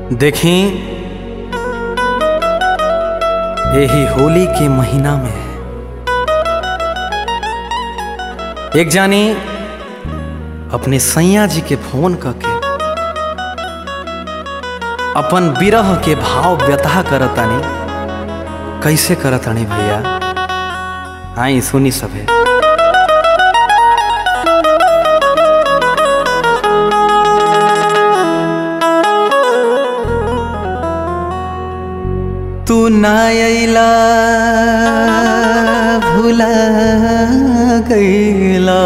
देखी यही होली के महीना में एक जानी अपने सैया जी के फोन करके अपन विरह के भाव व्यथा करतानी कैसे करतानी भैया आई सुनी सभे तू ना अइला भुला गईला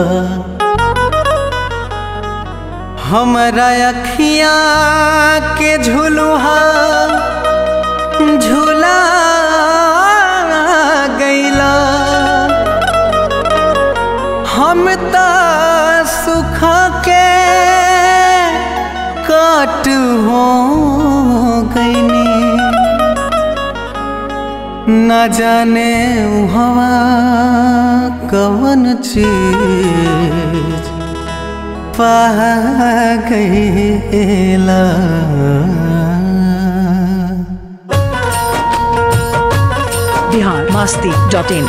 हमरा अखिया के झुलुहा झुला गईला हम त सुख के काट हो गईनी न जाने हवा कवन चीज पा गईला बिहार मास्ती डॉट इन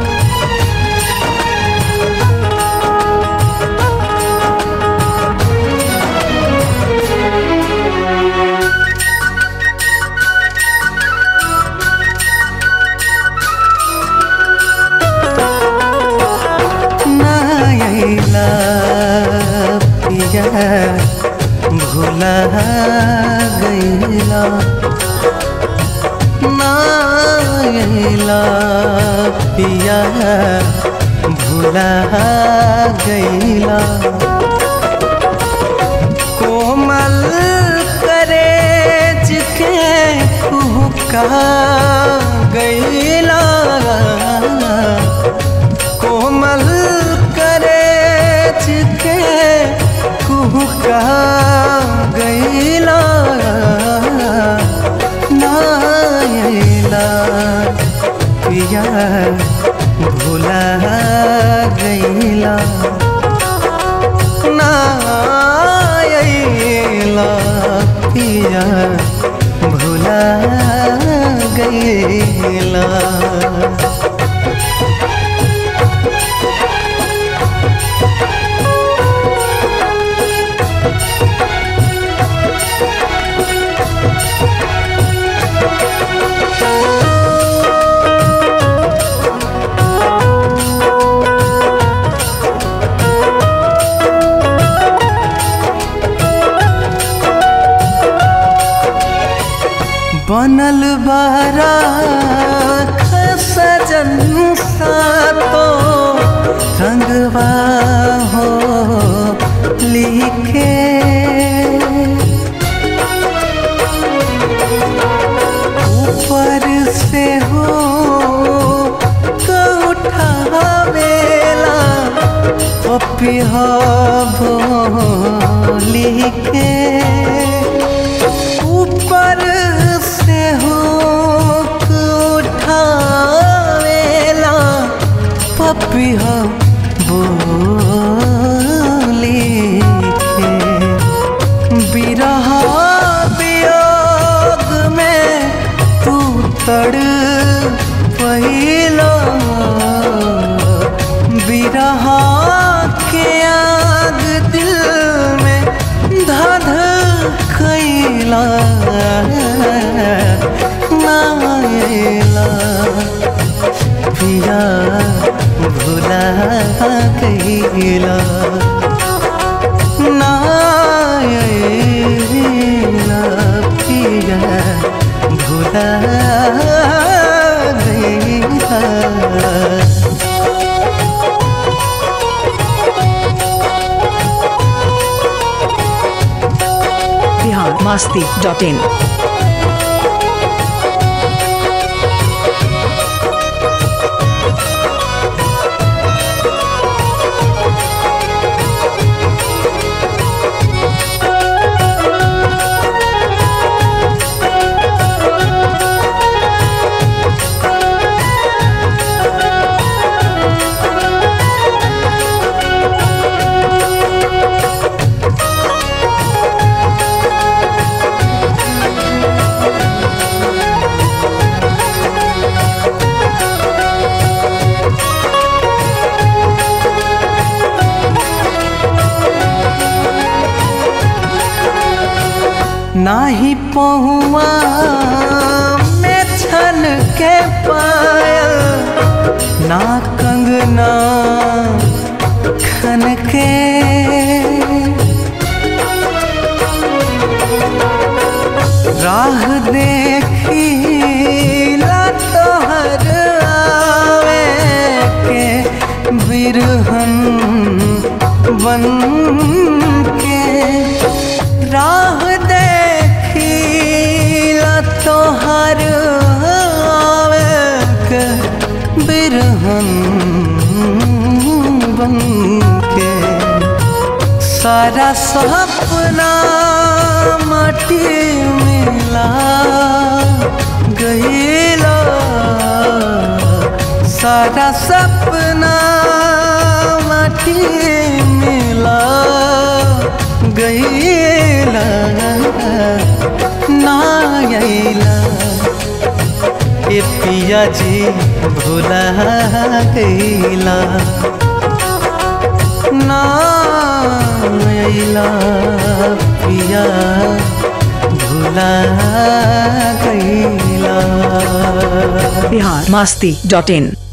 नायला पिया भुला गईला नायला पिया भुला गईला कोमल करेज के कुहका गईला कोमल करेज के कुहका गईला नायला पिया भुला गईला नायला पिया भुला गईला बनल बारा सजन सातो रंगवा हो लिखे ऊपर से हो उठावेला पपिहा लिखे ऊपर से हो उठावेला पपिहा बोली के बिरह वियोग में तू तड़ पहिला बिरह के आग दिल में धध कैला नायला पिया भुला कैला नायला पिया भुला गईला बिहार मास्ती डॉट इन नाही पहुआ में छन के पायल ना कंगना खन के राह देखी ला तोहर आवे के बिरहन बन के राह देखी ला तोहर आवे के बिरहन बन के सारा सपना माटी मिला गईला सारा सपना माटी मिला गईला ना अइला ए पिया जी भुला गईला ना अइला पिया भुला गईला बिहार मस्ती डॉट इन